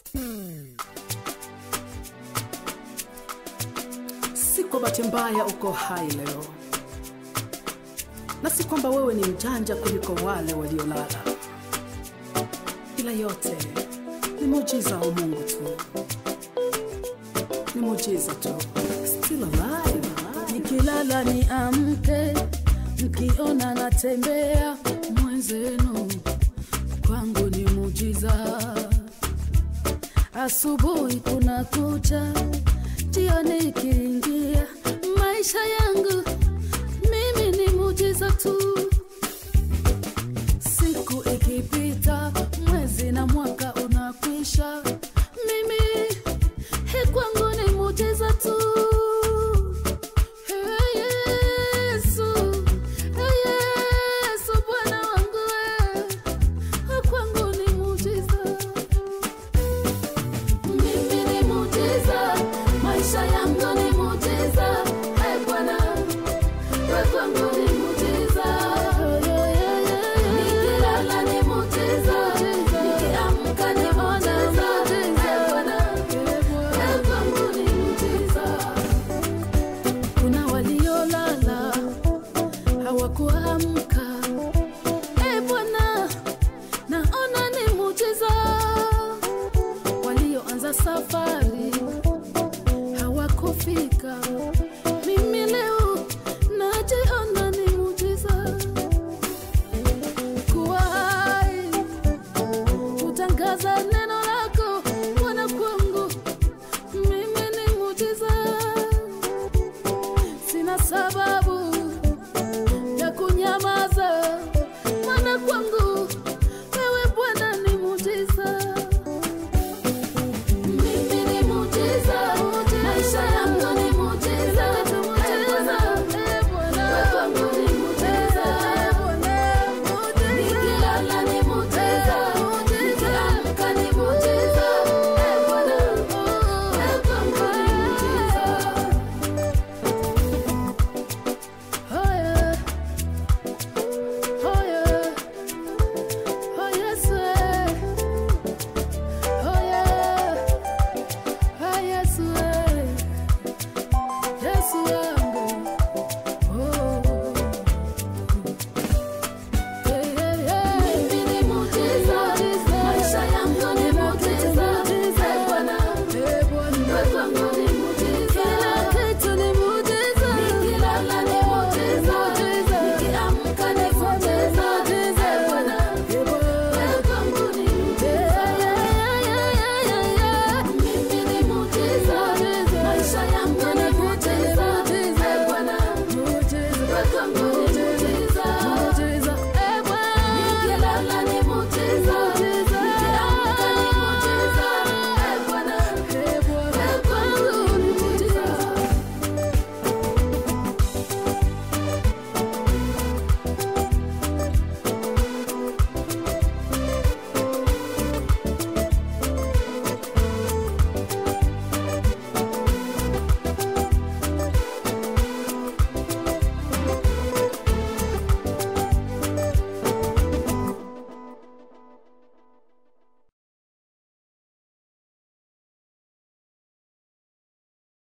Si kwa bahati mbaya uko hai leo, na si kwamba wewe ni mjanja kuliko wale waliolala, ila yote ni muujiza wa Mungu tu, ni muujiza tu. Still alive, nikilala ni amke, mkiona natembea mwenzenu, kwangu ni mujiza. Asubuhi kuna kucha, jioni ikiingia, maisha yangu mimi ni mujiza tu. Siku ikipita, mwezi na mwaka unakwisha, mimi he kwangu ni mujiza tu. Hey, Yesu, hey, Yesu, Bwana wangu we, kwangu ni mujiza. Mimi ni mujiza, maisha yangu ni mujiza. Hey, Bwana, we kwangu ni mujiza. Nikilala ni mujiza, nikiamka ni mujiza. Hey, Bwana, we kwangu ni mujiza. Kuna waliolala hawakuamka. E Bwana, naona ni mujiza. Walioanza safari